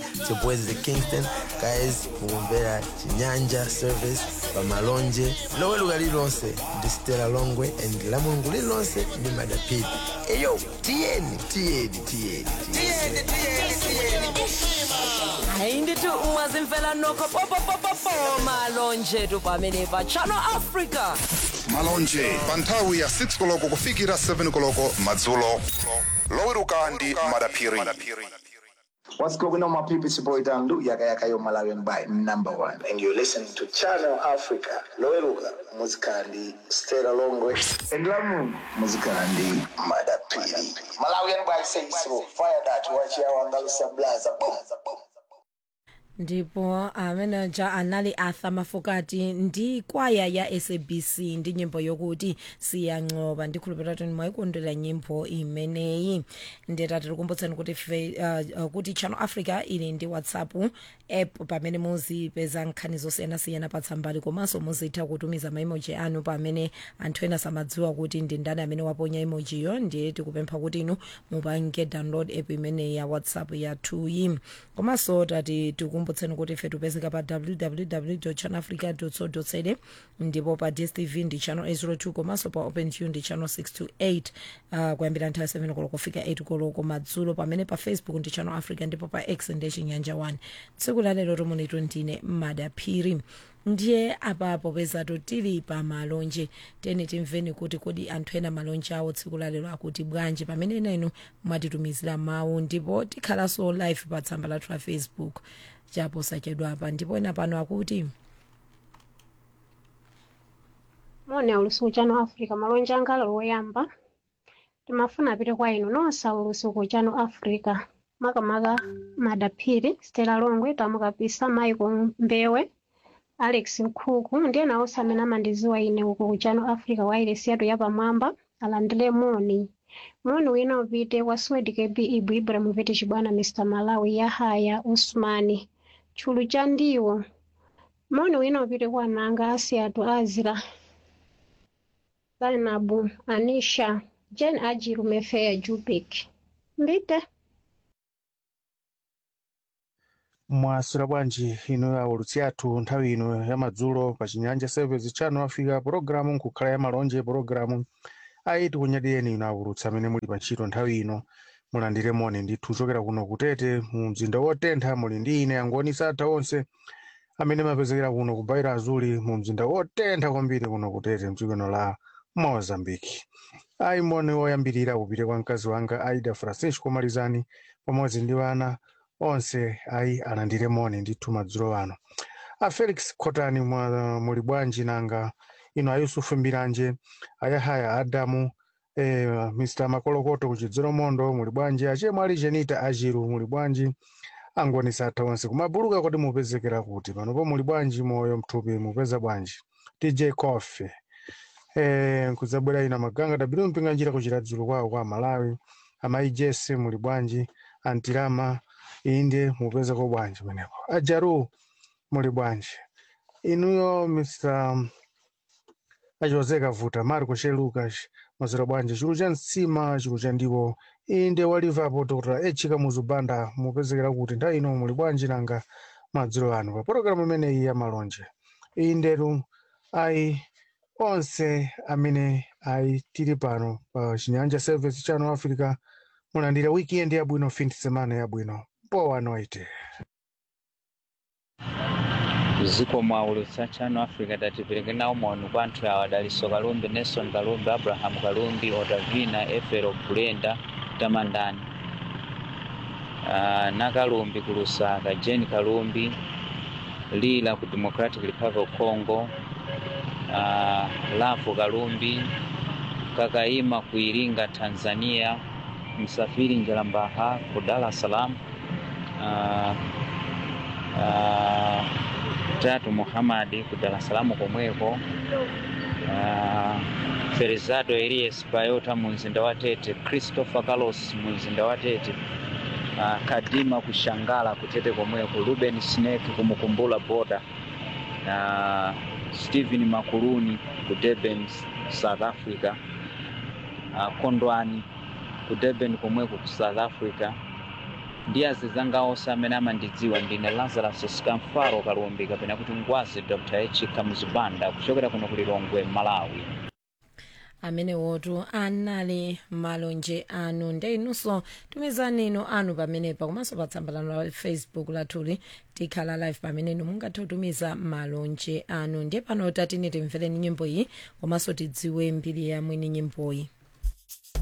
It's your boys the Kingston. Guys, mukumvera chinyanja service pamalonje loweruka lilonse ndi stela longwe and la mulungu lilonse ndi madapidi eyo tiyeni tiyeni tiyeni tiyeni hayi ndithi ungazimfela nokho popopopopo malonje tu pamene pa channel africa malonje pa nthawi ya 6 koloko kufikira 7 koloko madzulo loweruka ndi madaphiri What's going on, my people? It's your boy Dandu, Yaka Yaka Yo Malawian by number one. And you're listening to Channel Africa. Loeluga, Muzikandi, Stella Longwe, and Lamu, Muzikandi, Madapidi. Malawian by say so. Fire that, watch your Andalusia Blaza. Boom, boom. ndipo ameneja anali arthur mafokati ndi kwaya ya sabc ndi nyimbo yokuti siyancoba ndikhulupirira kuti mwayikondwera nyimbo imeneyi ndeta tikukumbutsani kuti fe- uh, uh, kuti channel africa ili ndi whatsapp app pamene muzipeza nkhani zosiyanasiyana patsambali komanso muzitha kutumiza maimoji anu pamene anthu ena samadziwa kuti ndi ndani amene waponya emojiyo ndiye tikupempha kuti inu mupange download app imeneyi ya whatsapp yathuyi komanso tati tikumbutseni kuti ife tipezeka pa www channelafrica co za ndipo pa dstv ndi channel 802 komanso pa openview ndi channel 628 uh, kuyambira nthawi 7 koloko kufika 8 koloko madzulo pamene pa facebook ndi channel africa ndipo pa x ndi chinyanja 1 tsiku la lero tomunitu ndine madaphiri ndiye apapo pezatu tili pa malonje tene timveni kuti kodi anthu ena malonje awo tsiku la lero akuti bwanji pamene ena inu mwatitumizira mawu ndipo tikhalanso live pa tsamba lathu la facebook chapo sachedwa apa ndipo ena pano akuti mone ulusiku chano africa malonje anga lero woyamba timafuna apite kwa inu nonse ulusiku chano africa makamaka madaphiri stela longwe tamukapisa michael mbewe alex nkhuku ndiye nawonse amene amandiziwa ine uku ku chano africa wailesi yathu yapamwamba alandire moni moni wina upite kwa swed kb ibu ibrahim vete chibwana mr malawi yahaya usmani tchulu cha ndiwo moni wina upite kwa nanga asiyatu azira zainabu anisha jen ajiru mefeya jubik mbite mwaswera bwanji inu aulutsi athu nthawi ino ya madzulo pa chinyanja service channel africa pologalamu nkukhala ya malonje pologalamu ayi tikunyadiyeni inu aulutsi amene muli pa ntchito nthawi ino mulandire moni ndithu kuchokera kuno kutete mu mzinda wotentha muli ndi ine angoni satha onse amene mapezekera kuno kubaira azuli mu mzinda wotentha kwambiri kuno kutete mdzikono la mozambiki ayi moni woyambirira upite kwa mkazi wanga aida francisco malizani pamodzi ndi wana onse ayi alandire moni ndithu madzulo ano a felix khotani mwa- muli bwanji nanga ino a yusufu mbiranje ayahaya adamu eh, mr makolokoto kuchidzero mondo muli bwanji achemwe ali jenita ajiru muli bwanji angoni satha onse kumabuluka kuti mupezekera kuti panopo muli bwanji moyo mthupi mupeza bwanji dj coffee eh, nkuzabwera ina maganga tabiru mpinga njira kuchita dzulo kwawo kwa malawi amayi jese muli bwanji antirama inde mupeza ko bwanji pamenepo ajaru muli bwanji inuyo mr achioze kavuta marco she lucas mwazera bwanji chulu cha msima chulu cha ndiwo inde walivapo dr echika muzubanda mupezekera kuti nthawi ino muli bwanji nanga madzulo ano pa pologalamu imeneyi ya malonje indetu ayi onse amene ayi tili pano pa chinyanja service channel africa mulandira weekend yabwino fin de semana yabwino boa noite ziko mwaulutsa channel africa tatipereke nawo maoni kwa anthu awa daliso kalumbi nelson kalumbi abraham kalumbi otavina efero bulenda tamandani uh, nakalumbi ku lusaka jeni kalumbi lila ku democratic republic of congo uh, lafu kalumbi kakaima ku iringa tanzania msafiri njalambaha ku dar es salaam uh, uh, tatu muhamadi ku dar es salaam komweko uh, ferizado elias payota mu mzinda wa tete christopher carlos mu mzinda wa tete uh, kadima kushangala kutete komweko ruben snake kumukumbula boda na stephen makuluni ku durban south africa uh, kondwani ku durban komweko ku south africa ndi azizanga onse amene amandidziwa ndine lazarus skamfaro kalumbi kapena kuti ngwazi dr h kamuzibanda kuchokera kuno ku lilongwe malawi amene wotu anali malonje anu nde inunso tumizani inu anu pamenepa komanso pa tsamba lanu la facebook lathuli tikhala live pamene inu mungathe kutumiza malonje anu ndiye pano tatine timvereni nyimbo iyi komanso tidziwe mbiri ya mwini nyimboyi